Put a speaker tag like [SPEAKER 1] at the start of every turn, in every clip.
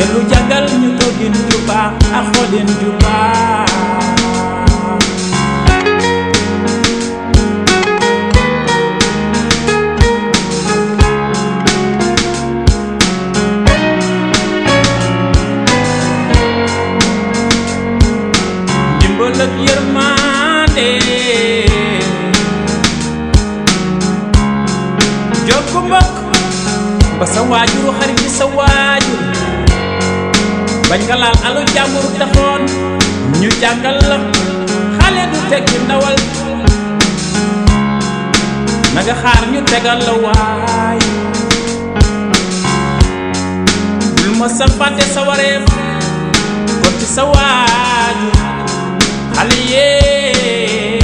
[SPEAKER 1] dellu jàngal ñu toogin ju baax ak xoolin ju baax ndimbal ak yërmande jokk mbokk ba sa waajuru xarit ci sa waajur bañ nga laal alu jàmbur taxoon ñu jàngal la xale du tekki ndawal na nga xaar ñu tegal la waay bul ma sa fàtte sa wareef kon ci sa waajur xale yee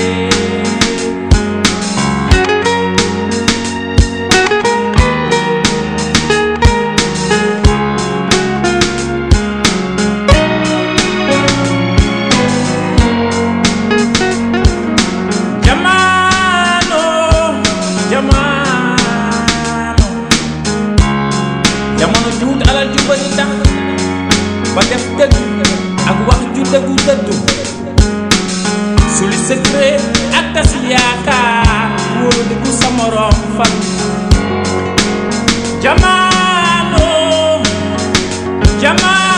[SPEAKER 1] Jamano, jamano, jamono juut alal ju bari tax ba def dëgg ak wax ju dëggu dëddu suli secret ak tas yaakaar wóolu di ku sa morom fan jamano jamano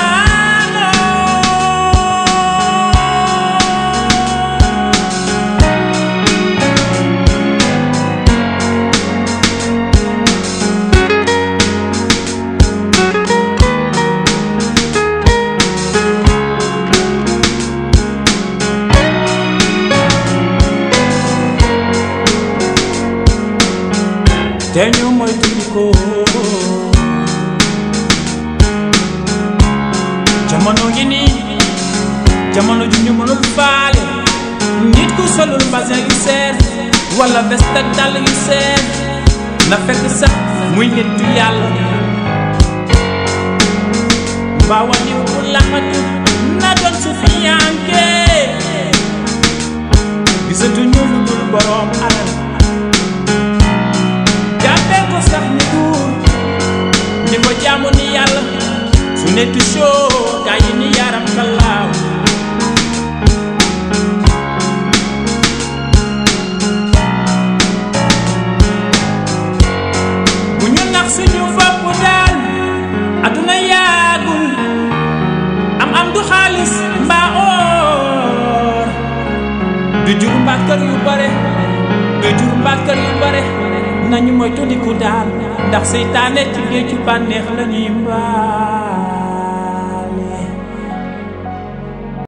[SPEAKER 1] te ñu moytu ko jamono ngi nii jamono ju ñu mënul faale nit ku solul basin yu seer wala veste ak dàll yu seer na fekk sax muy nit du yàlla mbaa wàññiw bu laxatu na doon su fi yanke gisatu ñu lu dul boroom alal jàppee ko sax ni buur ni ko jaamu ni yàlla su nekk show gaa yi ni yaram kalaaw bu ñu nax suñu bopp daal aduna yaagul am am du xaalis mbaa oor du jur mbaa kër yu bare du jur mbaa kër yu bare nañu moytu di ku daal ndax seytaane ci géeju bànneex la ñuy mbaa